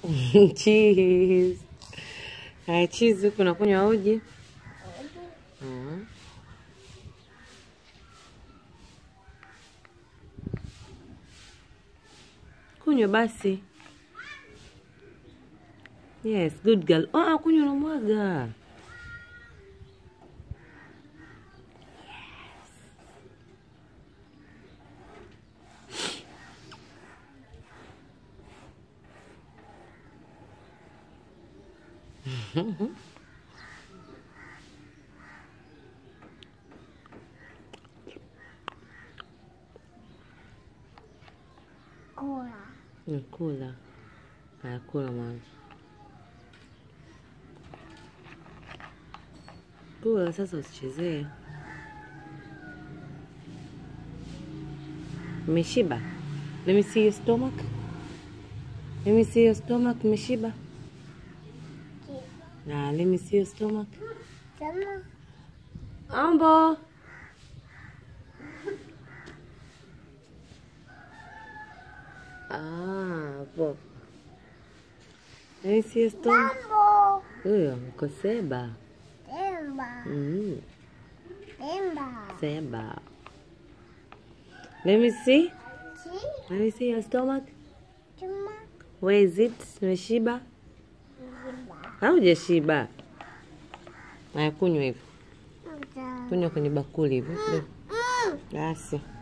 cheese. Haya, cheese huku unakunywa uji. Mm. Kunywa basi. Yes, good girl. Ah, kunywa unamwaga. Kula. Nakula. Haya, kula mwanzo. Kula sasa, usichezee. Umeshiba? Let me see your stomach. Let me see your stomach. Umeshiba? Na let me see your stomach. Sema. Ambo. Ah, hapo. Let me see your stomach. Mambo. Huyo uko seba. Temba. Mm, Temba. seba. Let me see. Si. Let me see your stomach. Cuma. Where is it? Umeshiba? Ziba. Haujashiba. Haya, kunywa hivyo. Uta. Kunywa kwenye bakuli hivyo. Mm. Basi.